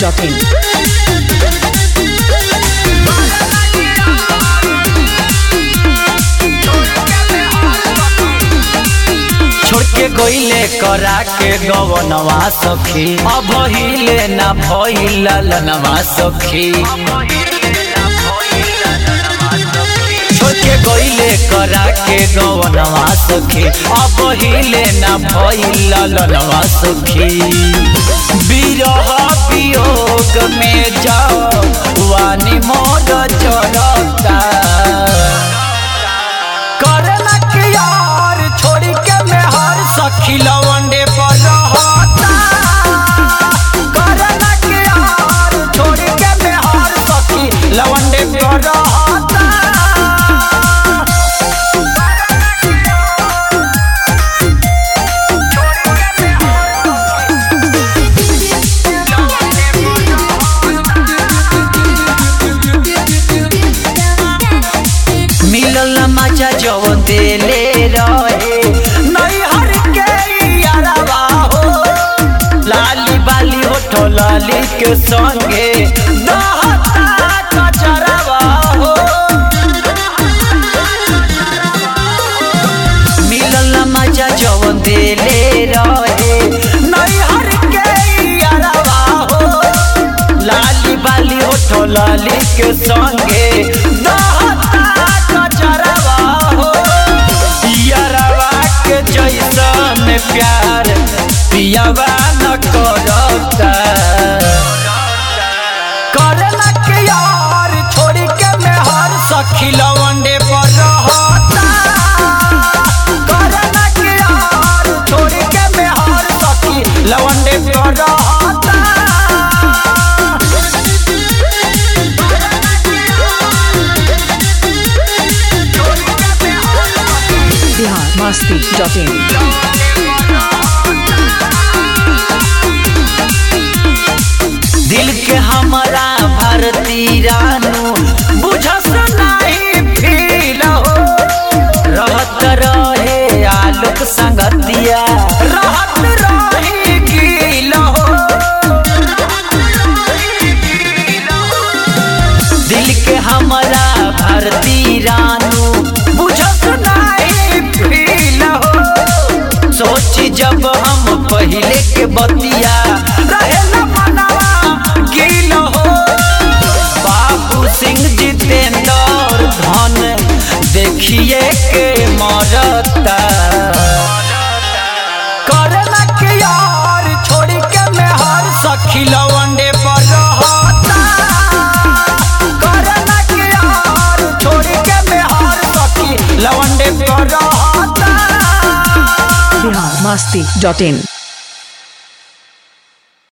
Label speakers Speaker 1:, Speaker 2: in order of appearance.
Speaker 1: biharmasti.in
Speaker 2: छोड़ के गईले करा के गवनवा सखी अब हिले ना भइल ललनवा सखी छोड़ के गईले करा के गवनवा सखी अब हिले ना भइल ललनवा सखी बिरह वियोग में जाओ वानी मोर चरता करना के यार छोड़ी के मेहर सखी लवंडे पर रहता करना के यार छोड़ी के मेहर सखी लवंडे पर रहता मिलल मजा जवन देले रहे नैहर के यारवा हो लाली बाली होठो लाली के संगे दहता कचरवा हो मिलल मजा जवन देले रहे नैहर के यारवा हो लाली बाली होठो लाली के संगे दहता कचरवा हो यारवा के जैसन प्यार पियावा न करता करला के यार छोड़ी के मेहर सखी लवंडे पर रहता करला के यार छोड़ी के मेहर सखी लवंडे पर रहता
Speaker 1: biharmasti.in
Speaker 2: दिल के हमारा भारती रानू बुझस नहीं फील हो रहत रहे आलोक संगतिया रहत रही गील हो दिल के हमारा भारती रानू बुझस नहीं फील हो सोची जब हम पहले के बतिया रहे न मनवा गील हो बाबू सिंह जितेंद्र धन देखिए के मरता करला के यार छोड़ी के मेहर सखी लवंडे पर रहता करला के यार छोड़ी के मेहर सखी लवंडे पर रहता
Speaker 1: biharmasti.in